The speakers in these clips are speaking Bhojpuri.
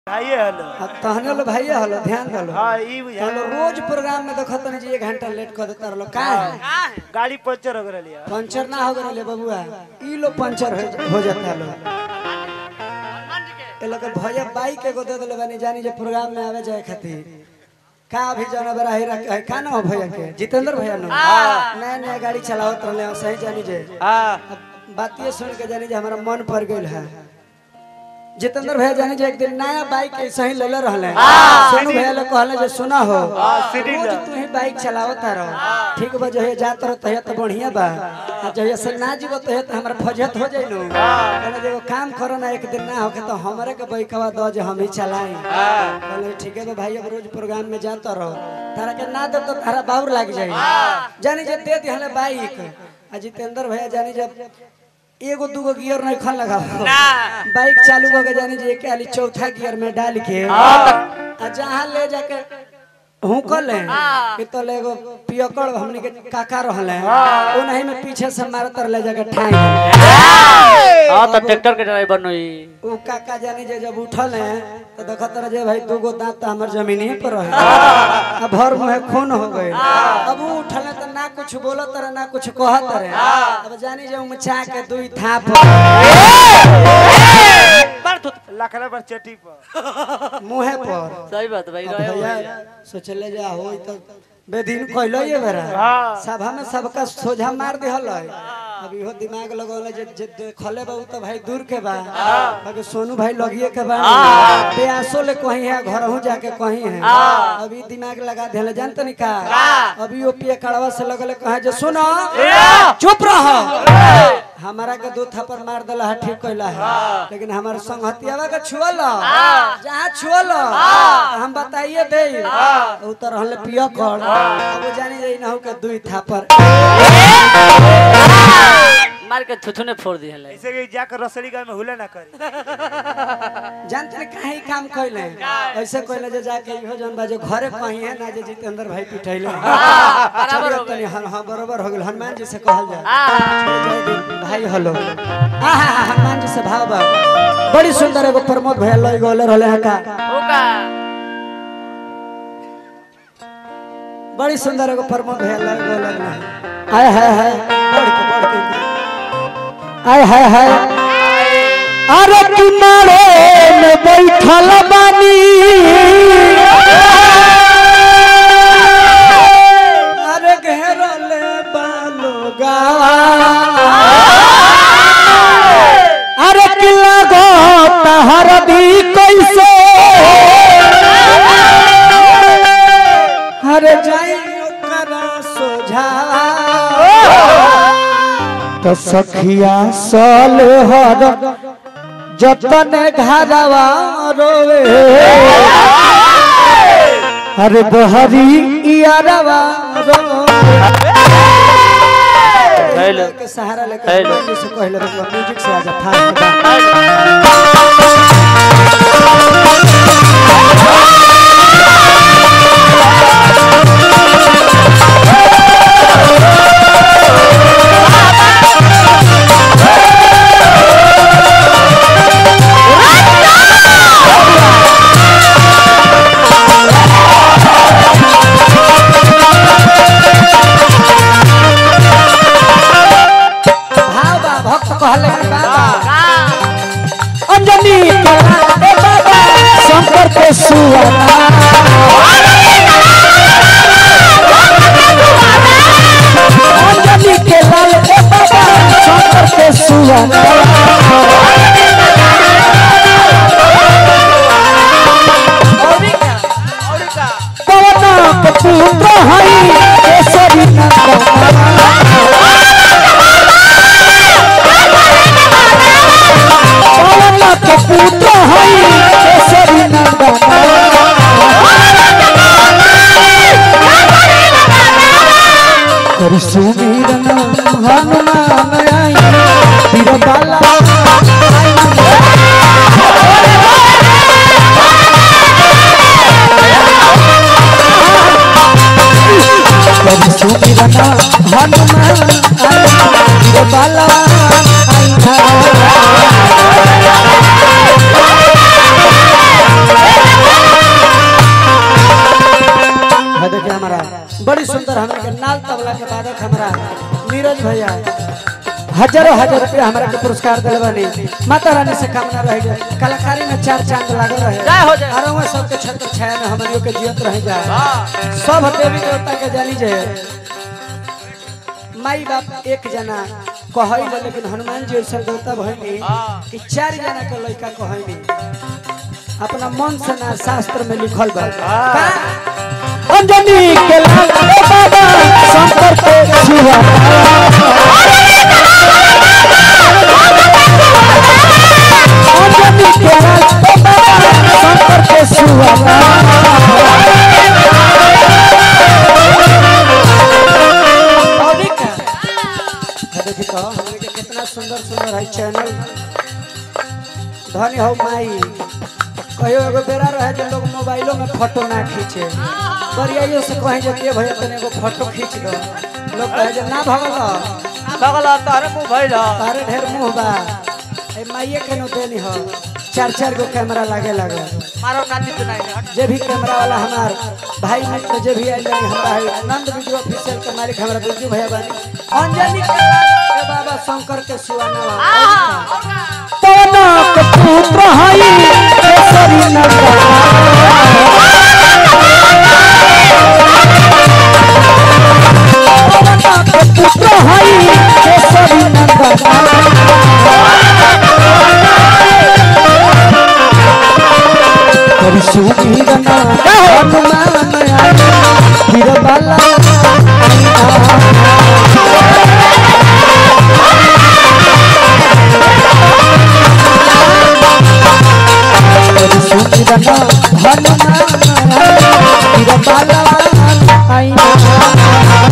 भाइये हलो अब तहने लो भाई हलो ध्यान दलो हाँ ई बुझा तो रोज प्रोग्राम में देखत नहीं जी एक घंटा लेट कर देता रहो का है गाड़ी पंचर हो गई है पंचर ना हो गए बबुआ ई लो पंचर हो, हो जाता लो ए लोग भैया बाइक एगो दे देले बानी जानी जे प्रोग्राम में आवे जाए खातिर का अभी जाना बड़ा ही रख का ना हो भैया के जितेंद्र भैया नो नया नया गाड़ी चलावत रहले सही जानी जे हाँ अब बातिए सुन के जानी जे हमारा मन पड़ गइल है जितेंद्र भैया जानी जे एक दिन नया बाइक ऐसे ही लेले रहले सोनू भैया लोग कहले जे सुना हो सीढ़ी रोज तू ही बाइक चलावत रहो ठीक बा जहे जात रहो तहे तो बढ़िया बा आ जहे से ना जीवो तहे तो हमरा फजत हो जाइलो कहले जे एगो काम करो ना एक दिन ना होके तो हमरे के बाइकवा दो जे हम ही चलाई कहले ठीक है बा भाई अब रोज प्रोग्राम में जात रहो तारा के ना दे तो तारा बाउर लाग जाई जानी जे दे दिहले बाइक आ जितेंद्र भैया जानी जब एगो दूगो गियर नहीं खन लगा बाइक चालू हो गए जानी जी एक आली चौथा गियर में डाल के आ जहाँ ले जाके हुकल है कि तो ले एगो पियकड़ हमनी के काका रहले ओ नहीं में पीछे से मारत ले जाके ठाई हाँ तो ट्रैक्टर के ड्राइवर नहीं उ काका जानी जे जब उठल है तो देखत रहे जे भाई दूगो दांत तो हमर जमीन ही पर रहे आ भर मुंह खून हो गए अब उ उठल है तो ना कुछ बोलत रहे ना कुछ कहत रहे अब जानी जे उमचा के दुई थाप लखना पर चटी पर मुंहे पर सही बात भाई अब रहे भैया सोचले जा हो तो बेदिन कहलो ये बेरा हाँ। सभा में सबका सोझा मार दिहल है अब इहो दिमाग लगौले जे जे देखले बा उ तो भाई दूर के बा बाकी सोनू भाई लगिए के बा प्यासो ले कहीं है घरहू जाके कहीं है अभी दिमाग लगा देले जान तनी का अभी ओ पिए कड़वा से लगले कहे जे सुनो चुप रहो हमारा के दो थप्पड़ मार देला है ठीक कहला है लेकिन हमारे संगहतियावा के छुअल जहाँ छुअल हम बताइए दे उतर हले पिया कर अब वो जानी जाई ना हो के दुई थापर मार के थुथुने फोड़ दी है ऐसे कि जाकर रसड़ी गांव में हुले ना करी जानते ने काहे ई काम कइले ऐसे कइले जे जाके इहो जन बाजे घरे कहीं है ना जे जितेंद्र भाई पिटैले बराबर हो गए हां हां बराबर हो गेल हनुमान जी से कहल जाए जय देव भाई हेलो हां हां हां, हनुमान जी से भाव बा बड़ी सुंदर एगो प्रमोद भैया लई गोले रहले है का होगा बड़ी सुंदर एगो प्रमोद भैया लग बोलल है आय हाय हाय बढ़ के बढ़ के आय हाय हाय अरे किनारे में बैठल बानी अरे घेरल बालोगा अरे किला गो तहर भी कैसे हर जाई ओकरा सोझा तो सखिया सल हर जतन घरवा रोवे अरे बहरी इयारवा रोवे हेलो के सहारा लेकर हेलो। हनुमान जी से कहले रखो म्यूजिक से आजा फास्ट बा भाव बा भक्त कहले कि बाबा अंजनी कला ए बाबा शंकर के सुवना अंजनी के लाल ए बाबा शंकर के सुवना पवना के पुत्र हई केसरी नंदना पवना के पुत्र हई केसरी नंदना करि सुमिरन हनुमान आई वीर बाला करि सुमिरन हनुमान आई वीर बाला आई मौका के बाद हमरा नीरज भैया हजारों हजार रुपया हमरा के पुरस्कार दिल बनी माता रानी से कामना रह जाए कलाकारी में चार चांद लागल रहे जय हो जय। और वहाँ सबके छत्र छाया में हमनियों के जियत रह जाए सब देवी देवता के जानी जाए माई बाप एक जना कहैले लेकिन हनुमान जी ऐसा देवता भइनी कि चार जना के लड़का कहैनी अपना मन से ना शास्त्र में लिखल बा का? अंजनी के लाल रे बाबा शंकर के छुआ अंजनी के लाल रे बाबा शंकर के छुआ और का है देखी तो हमरे के कितना सुंदर सुंदर है चैनल धन्य हो माई कहियो एगो बेरा रहे जो लोग मोबाइलों में फोटो ना खींचे बरियाइयो से कहे जे के भैया तने एगो फोटो खींच दो लोग कहे जे ना भगल बगल तारे मुंह भइल तारे ढेर मुंह बा ए माइये के नो देनी हो चार चार गो कैमरा लागे लगे मारो नाती तो नहीं जे भी कैमरा वाला हमार भाई मित्र जे भी आइल बानी हमरा है आनंद वीडियो ऑफिशियल के मालिक हमरा बिरजू भैया बानी अंजनी के के बाबा शंकर के सुवाना तना के पुत्र हई केसरी नगर तना के पुत्र हई केसरी नगर कभी सुमीर ना हनुमान आई वीर बाला कभी सुमीर ना हनुमान आई वीर बाला आई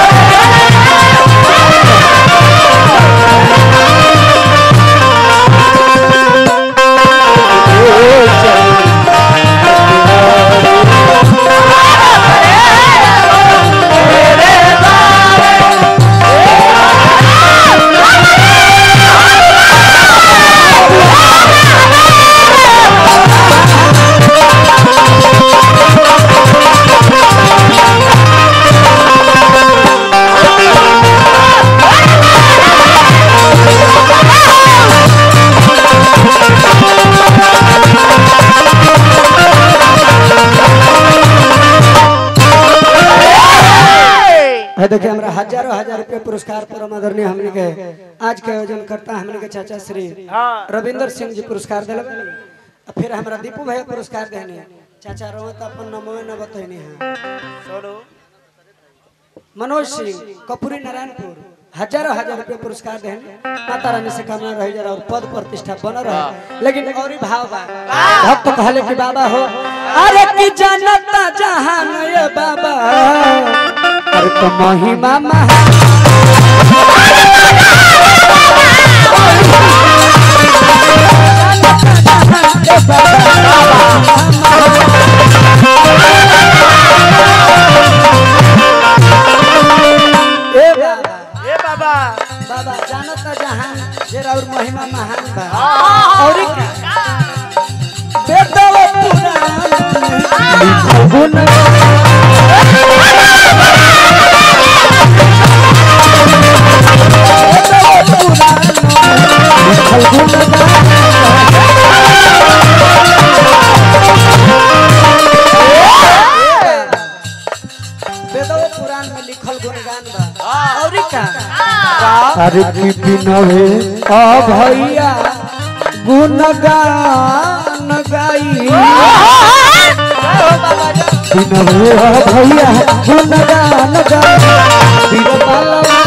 है देखिए हमरा हजारों हजार रुपया पुरस्कार परम आदरणीय हमने के आज के आयोजन करता हमने के चाचा श्री रविंदर सिंह जी पुरस्कार दिले बानी। आ फिर हमरा दीपू भैया पुरस्कार देने चाचा रो तो अपन नमो न बतैनी है सोनू मनोज सिंह कपूरी नारायणपुर हजारों हजार रुपया पुरस्कार देने माता रानी से कामना रह जरा और पद प्रतिष्ठा बन रहे लेकिन और ही भाव बा भक्त कहले कि बाबा हो अरे की जनता जहान ये बाबा अरे तो महिमा महा ए बाबा ए बाबा बाबा जानता जहान जेरा और महिमा महान बा और का बेदव पुराण लिखो गुण बेदव पुराण लिखो गुण बेदव पुराण में लिखल गुणगान बा और का अरे की बिनवे आ भैया गुणगान गाई बिनवे आ भैया गुणगान गाई बिरबलवा